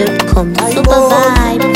ZambianMusic.com. Super vibe.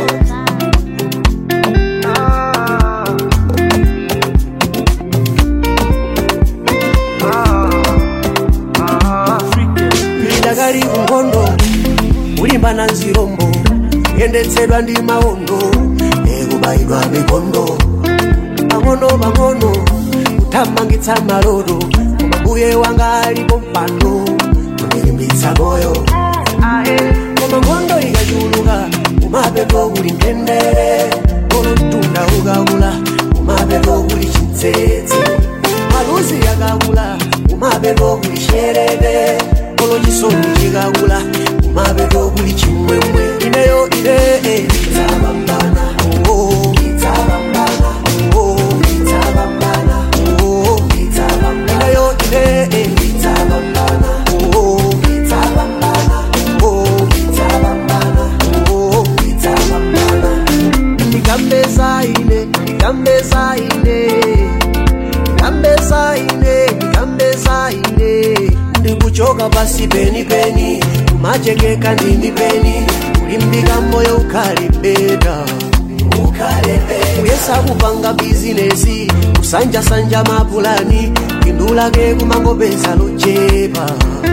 lidakali kunkondo kulimbana nzirombo yendetsedwa ndi mawondo ekubayidwa mikondo pang'ono pang'ono kuthamangitsa maloto koma mbuye wanga alipo mpando kundilimbitsa moyo koma nkhondo ikachuluka kumapeto kuli mtendere kolo mtunda ukakula kumapeto kuli chitsetse maluzi yakakula kumapeto kuli sherere kolo chisoni chikakula kumapeto kuli chimwemwe ineyo ine idzapambana oh, idzapambana oh, idzapambana oh, idzapambana ineyo ine idzapambana oh, idzapambana oh, idzapambana oh, idzapambana ndikambeza ine ndikambeza ine ndikambeza ine ndikambeza ine ndikuchoka pasi penipeni kumachekeka ndimi peni kulimbika moyo ukhale beta kuyesa kupanga bizinesi kusanjasanja mapulani phindu lake kumangopeza lochepa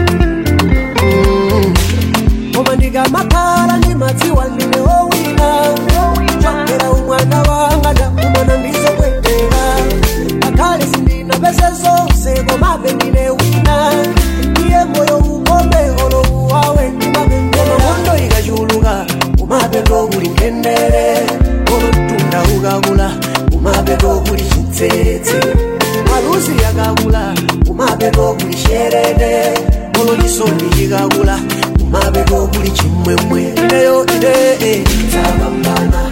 Mm. koma ndikamakhala ndimadziwa ndine wowina chokera umwana wanga ndakumana ndizopwetera ngakhale sindinapeze zonse komabe ndine wina ndiye moyo ukombe olo uwawe ndimapembera nkhondo ikachuluka kumapeto kuli mtendere olo mtunda ukakula kumapeto kuli chitsetse maluzi yakakula kumapeto kuli sherere olo chisoni chikakula kumapeto kuli chimwemwe ineyo ine idzapambana